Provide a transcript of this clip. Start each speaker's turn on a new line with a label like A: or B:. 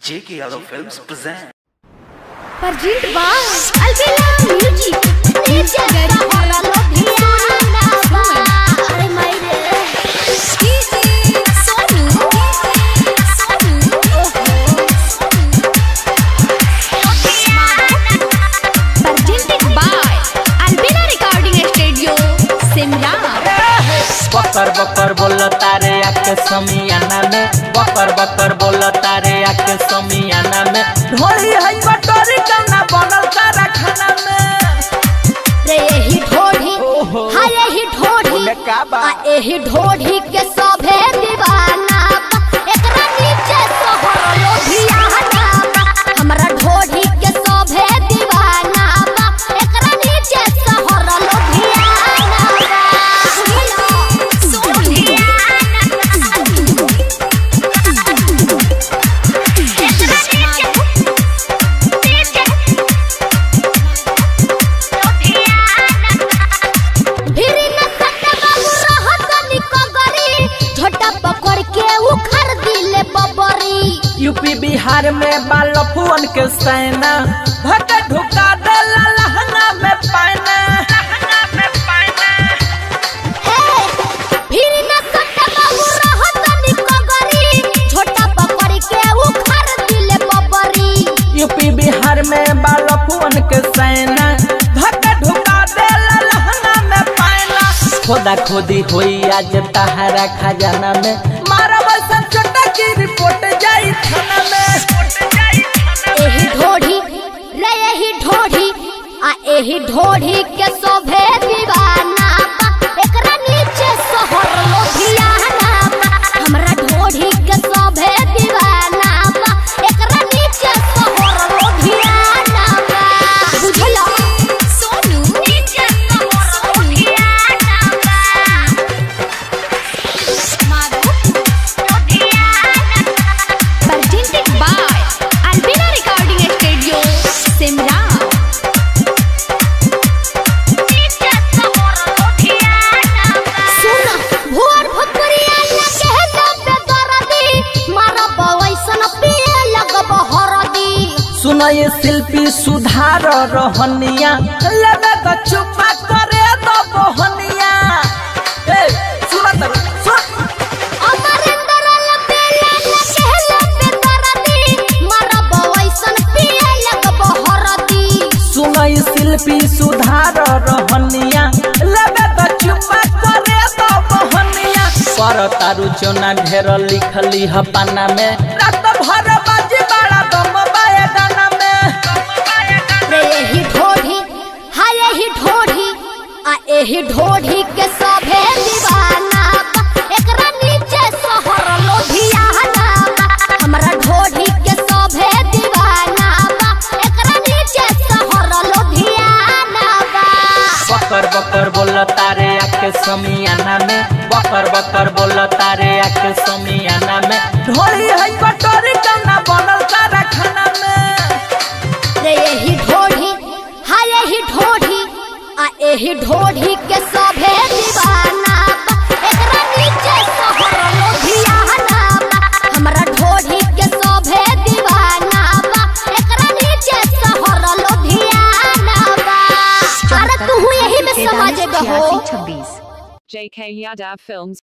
A: J.K. Yadav Films present.
B: Perjint Bang Albela Music Nirja Gari Ora Lodhiana Ba Are Maire Kisi Sonu Sonu Perjinted by Albela Recording Studio Simla
C: बकर बकर बोल तारे आके समियाना में बकर बकर बोल तारे आके समियाना में ढोली है बटोरी कना बनल तारा खाना में
B: रे यही ढोढ़ी
C: ओहो।
B: हाँ यही ढोढ़ी
C: ओमे का बा?
B: आ यही ढोढ़ी के सभे दीवाना बा। एकरा नीचे सोहर लोभियाना बा। हमरा ढोढ़ी के सभे दीवाना बा। एकरा नीचे सोहर लोभियाना बा। भिरी न सटे बाबू रहत निकगरी झोटा पकड़ के उखड़ दिले बबरी
C: यूपी बिहार में बाल फुअन के सेना भट ढुका दे लहंगा में पाना लहंगा में पाना
B: फिर न सटे बाबू रहत निकगरी झोटा पकड़ के उखड़ दिले बबरी
C: यूपी बिहार में बाल फुअन के सेना भट ढुका दे लहंगा में पाना खोदा खोदी होई आज तहारा खजाना में मारा बसन छोटा की रिपोर्ट जाई थाना में
B: एही ढोढ़ी रे एही ढोढ़ी आ एही ढोढ़ी के शोभे दीवाना बा एकरा नीचे सोहर लोभियाना बा हमरा ढोढ़ी के शोभे दीवाना बा एकरा नीचे सोहर लोभियाना बा बुझला सोनू नीचे सोहर लोभियाना बा मारू लोभियाना presented by Albina Recording Studio, Simla. सुन, भोर भोकरिया लगे है दबे दरदी, मारा बवैसन पिए लगब हरदी।
C: सुनो ये शिल्पी सुधार रहनिया लगे तो चुपा करे तो बहनिया ए सुना तर सुन
B: अमरिंदर लपेला लगे है लबे दरदी, मारा बवैसन पिए लगब हरदी।
C: सुनो ये शिल्पी सुधार रहनिया लगे तो चुपा करे तो बहनिया पर तारू चोना ढेर लिखली ह पाना में रात भर बाजी बड़ा दम बाए गाना में
B: रे यही ढोढ़ी हाँ यही ढोढ़ी आ यही ढोढ़ी के सभे दीवाना बा। एकरा नीचे सोहर लोभियाना बा। हमरा ढोढ़ी के सभे दीवाना बा। एकरा नीचे सोहर लोभियाना बा।
C: बकर बकर बोल तारे आके समियाना में बकर बकर बोल तारे आके समियाना में ढोली है कटोरी कना बनल तारा खाना में
B: रे यही ढोढ़ी हाँ यही ढोढ़ी आ यही ढोढ़ी के सभे दीवाना बा। एकरा नीचे सोहर लोभियाना बा। हमरा ढोढ़ी के सभे दीवाना बा। एकरा नीचे सोहर लोभियाना बा। अरे तू यही में समझ गहो
D: JK Yadav Films